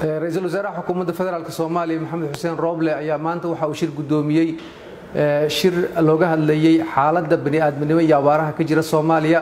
ra-iisul wasaaraha xukuumadda federaalk soomaaliya maxamed xuseen rooble ayaa maanta waxa uu shir guddoomiyey shir looga hadlayey xaaladda bani'aadminimo iyo abaaraha ka jira soomaaliya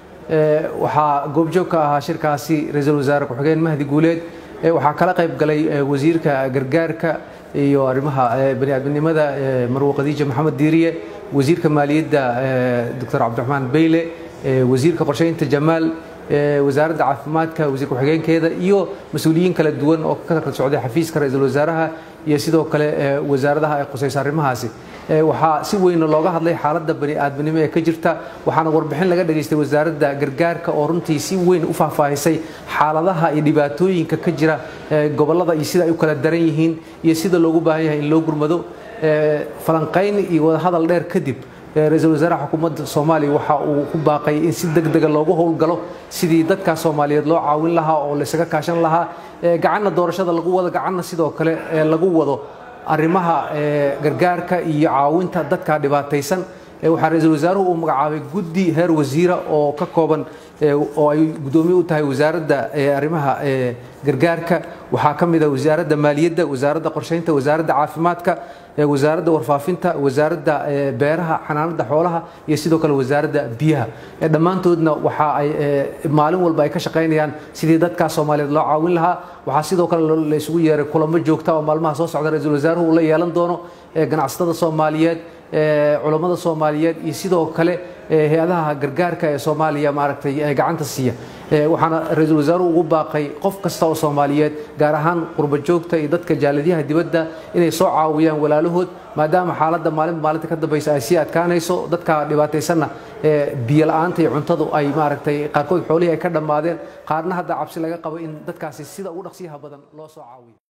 waxaa goobjoog ka ahaa shirkaasi ra-iisul wasaare ku-xigeen mahdi guuleed waxaa kala qayb galay wasiirka gargaarka iyo arrimaha bani'aadminimada marwo khadiija maxamed diiriye wasiirka maaliyadda doctor cabdiraxmaan beyle wasiirka qorsheynta jamaal wasaaradda caafimaadka wasiir ku-xigeenkeeda iyo mas-uuliyiin kala duwan oo ka kala socday xafiiska ra-iisul wasaaraha iyo sidoo kale wasaaradaha ay khusaysa arrimahaasi waxaa si weyna looga hadlay xaaladda bani'aadminimo ee ka jirta waxaana warbixin laga dhageystay wasaaradda gargaarka oo runtii si weyn u faahfaahisay xaaladaha iyo dhibaatooyinka ka jira gobollada iyo sida ay u kala daran yihiin iyo sida loogu baahan yahay in loo gurmado falanqayn iyo wadahadal dheer kadib ra-iisul wasaaraha xukuumadda soomaaliya waxa uu ku baaqay in si deg dega loogu howlgalo sidii dadkaa soomaaliyeed loo caawin lahaa oo laysaga kaashan lahaa gacanna doorashada lagu wado gacanna sidoo kale lagu wado arrimaha gargaarka iyo caawinta dadka dhibaataysan waxaa ra-iisul wasaaruhu uu magacaabay guddi heer wasiira oo ka kooban oo ay guddoomiye u tahay wasaaradda arrimaha gargaarka waxaa ka mid ah wasaaradda maaliyadda wasaaradda qorsheynta wasaaradda caafimaadka wasaaradda warfaafinta wasaaradda beeraha xanaanada xoolaha iyo sidoo kale wasaaradda biyaha dhammaantoodna waxa ay maalin walba ay ka shaqaynayaan sidii dadkaa soomaaliyeed loo caawin lahaa waxaa sidoo kale la isugu yeeray kulamo joogta oo maalmaha soo socda ra-iisul wasaaruhu uu la yeelan doono ganacsatada soomaaliyeed culammada soomaaliyeed iyo sidoo kale hay-adaha gargaarka ee soomaaliya maaragtay gacanta siiya waxaana ra-iisul wasaaruhu ugu baaqay qof kasta oo soomaaliyeed gaar ahaan qurba joogta iyo dadka jaaladiyaha dibadda inay soo caawiyaan walaalahood maadaama xaaladda maalinba maalinta ka dambaysa ay sii adkaanayso dadka dhibaataysanna biyo la-aanta iyo cuntadu ay maaragtay qaarkood xoolihii ay ka dhammaadeen qaarna hadda cabsi laga qabo in dadkaasi sida ugu dhaqsiyaha badan loo soo caawiyo